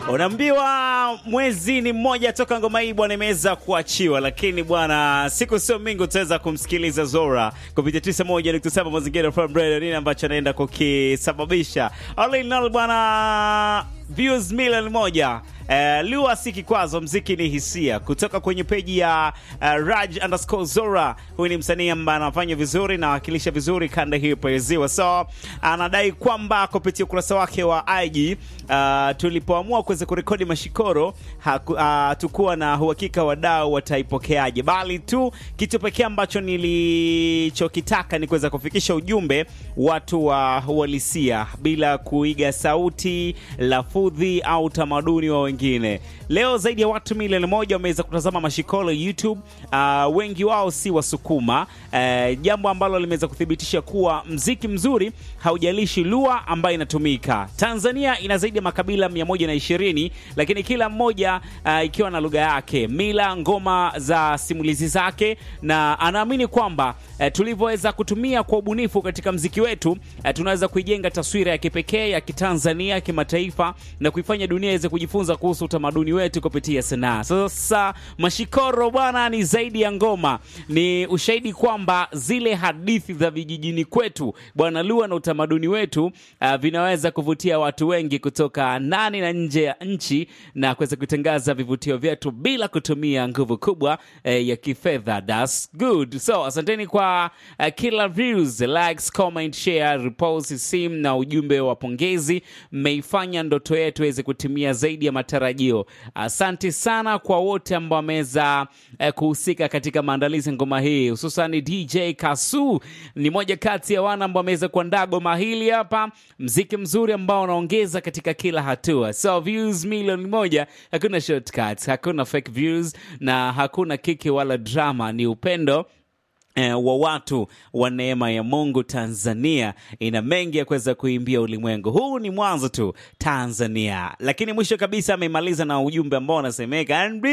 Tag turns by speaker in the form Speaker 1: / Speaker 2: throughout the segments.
Speaker 1: Unaambiwa mwezi ni mmoja toka ngoma hii bwana imeweza kuachiwa, lakini bwana, siku sio mingi utaweza kumsikiliza Zora kupitia 91.7 Mazingira FM Radio, nini ambacho anaenda kukisababisha. All in all bwana, views milioni moja. Uh, Lua si kikwazo, mziki ni hisia, kutoka kwenye peji ya uh, Raj underscore Zora. Huyu ni msanii ambaye anafanya vizuri na wakilisha vizuri kanda hii peziwa, so anadai kwamba kupitia ukurasa wake wa IG uh, tulipoamua kuweza kurekodi mashikoro hatukuwa uh, na uhakika wadau wataipokeaje, bali tu kitu pekee ambacho nilichokitaka ni kuweza kufikisha ujumbe watu wa uhalisia bila kuiga sauti, lafudhi au tamaduni wa wengine. Leo zaidi ya watu milioni moja wameweza kutazama mashikolo YouTube. Uh, wengi wao si Wasukuma, uh, jambo ambalo limeweza kuthibitisha kuwa mziki mzuri haujalishi lugha ambayo inatumika. Tanzania ina zaidi ya makabila 120 lakini kila mmoja uh, ikiwa na lugha yake, mila, ngoma za simulizi zake, na anaamini kwamba uh, tulivyoweza kutumia kwa ubunifu katika mziki wetu uh, tunaweza kuijenga taswira ya kipekee ya kitanzania kimataifa na kuifanya dunia iweze kujifunza kuhusu utamaduni wetu kupitia sanaa. Sasa mashikoro bwana, ni zaidi ya ngoma, ni ushahidi kwamba zile hadithi za vijijini kwetu bwana, lugha na utamaduni wetu uh, vinaweza kuvutia watu wengi kutoka ndani na nje ya nchi na kuweza kutangaza vivutio vyetu bila kutumia nguvu kubwa eh, ya kifedha. That's good. So asanteni kwa uh, kila views, likes, comment, share, repost, sim na ujumbe wa pongezi. Mmeifanya ndoto yetu iweze kutimia zaidi ya matarajio. Asante sana kwa wote ambao wameweza eh, kuhusika katika maandalizi ya ngoma hii, hususan DJ Kasu ni moja kati ya wana ambao wameweza kuandaa goma hili hapa, mziki mzuri ambao unaongeza katika kila hatua. So views milioni moja, hakuna shortcuts, hakuna fake views na hakuna kiki wala drama, ni upendo Eh, wa watu wa neema ya Mungu. Tanzania ina mengi ya kuweza kuimbia ulimwengu. Huu ni mwanzo tu Tanzania, lakini mwisho kabisa amemaliza na ujumbe ambao unasemeka NB,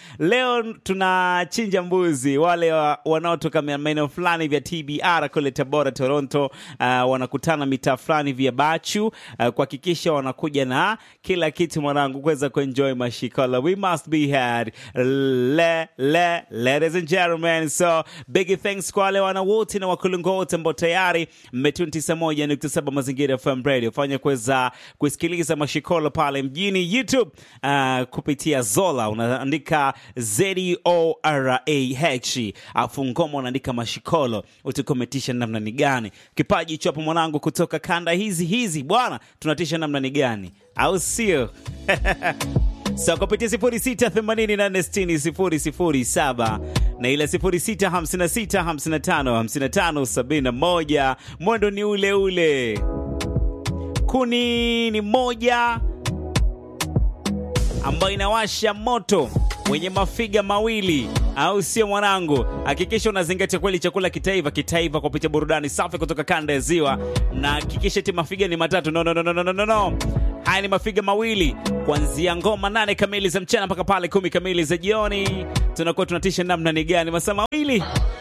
Speaker 1: leo tunachinja mbuzi. Wale wa, wanaotoka maeneo fulani vya TBR kule Tabora, Toronto, uh, wanakutana mitaa fulani vya Bachu uh, kuhakikisha wanakuja na kila kitu mwanangu, kuweza kuenjoy mashikola. We must be had le, le, ladies and gentlemen, so big thanks kwa wale wana wote na wakulungu wote ambao tayari mmetuni 91.7 Mazingira FM Radio, fanya kuweza kusikiliza mashikolo pale mjini YouTube uh, kupitia Zola unaandika Z O R A H, afu ngoma unaandika mashikolo, utakometisha namna ni gani? Kipaji hicho hapo mwanangu, kutoka kanda hizi hizi bwana, tunatisha namna ni gani, au sio? So kupitia 06886007 na ile 0656555571 mwendo ni ule ule. Kuni ni moja ambayo inawasha moto wenye mafiga mawili, au sio mwanangu? Hakikisha unazingatia kweli chakula kitaiva kitaiva kupitia burudani safi kutoka kanda ya Ziwa, na hakikisha ti mafiga ni matatu. No, no, no, no, no, no, no. Haya ni mafiga mawili kuanzia ngoma nane kamili za mchana mpaka pale kumi kamili za jioni, tunakuwa tunatisha namna ni gani? Masaa mawili